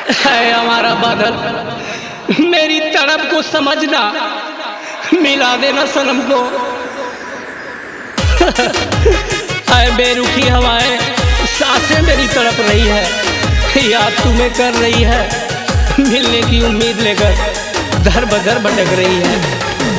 है हमारा बादल मेरी तड़प को समझना मिला देना सनम को है बेरुखी हवाएं सांसें मेरी तड़प रही है याद तुम्हें कर रही है मिलने की उम्मीद लेकर दर बदर भटक रही है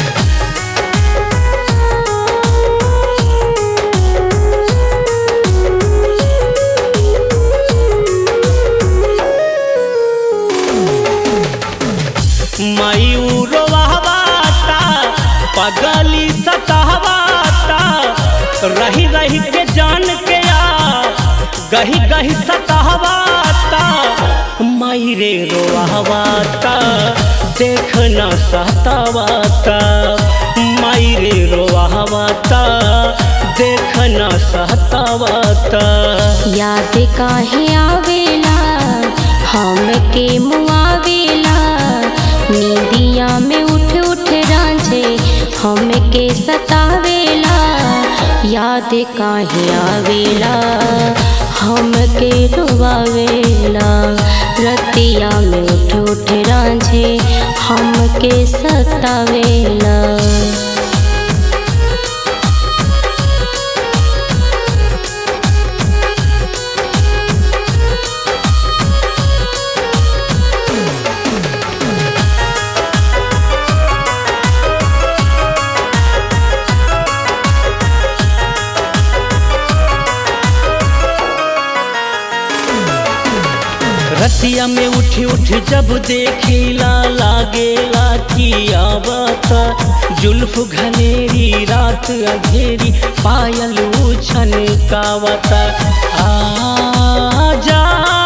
मयूरवाता पगली सतावाता रही रही के जान के आ गही गही सतावाता मायरे रोवाता देखना सतावाता मायरे रोवाता देखना सतावाता याद काहे आवेला हमके मुआवेला नींदिया में उठ उठ रांझे हमके सतावेला याद काहे आवेला हमके रुवावेला रतिया में उठ उठ रांझे हमके सतावेला रतिया में उठी उठ जब देखीला लागेला की आवता जुल्फ घनेरी रात अंधेरी पायल उछन कावता आ जा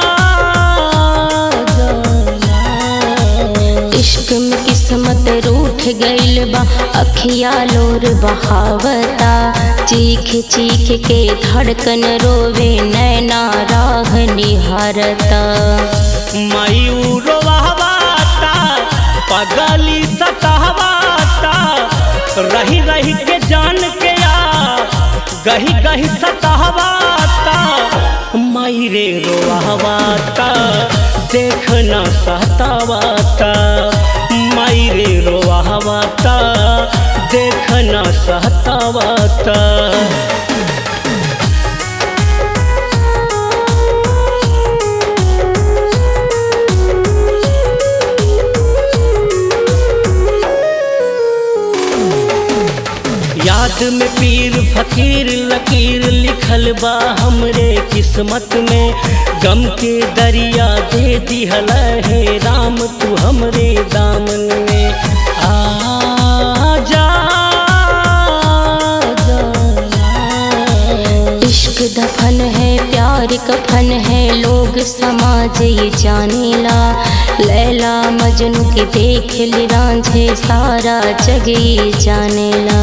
इश्क में किस्मत रूठ गइल बा अखिया लोर बहावता चीख चीख के धड़कन रोवे नैना राह निहारता मयूरवाता पगली सतावाता रही रही के जान के आ गही गही सतावाता मायरे रोवाता देखना सतावाता मायरे रोवाता देखना सतावाता याद में पीर फकीर लकीर लिखल बा हमरे किस्मत में गम के दरिया दे दिहल है राम तू हमरे दामन में आ जा, जा, इश्क दफन है प्यार कफन है लोग समाज ये जानेला लैला मजनू के देख ली रांझे सारा जग ये जानेला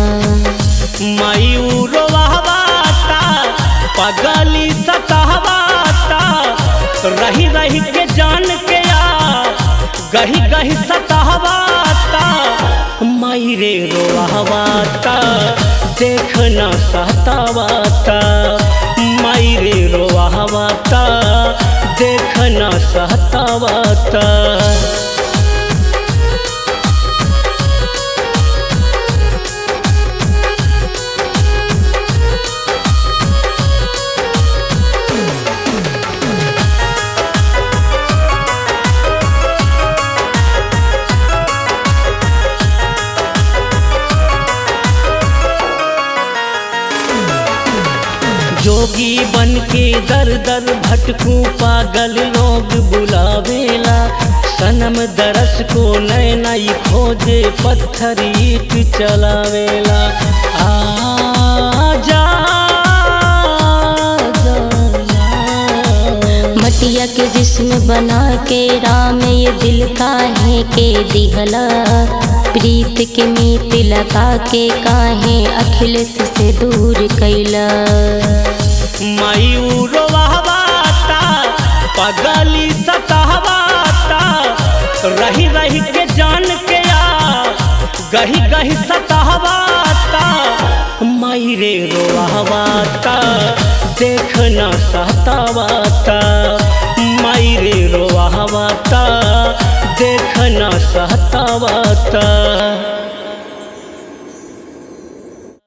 मयूरवाता पगली सतावाता रही रही के जान के आ गही गही सतावाता मायरे रोवाता देखना सतावाता मायरे रोवाता देखना सतावाता जोगी बन के दर दर भटकू पागल लोग बुलावेला सनम दरस को नए नई खोजे पत्थर ईट चलावेला आ जा, जा, मटिया के जिस्म बना के राम ये दिल काहे के दिहला प्रीत के मीत लगा के काहे अखिलेश से दूर कैला मयूरवाता पगली सतावाता रही रही के जान के आ गही गही सतावाता मायरे रोवाता देखना सतावाता मायरे रोवा भावाता देखना सहतावाता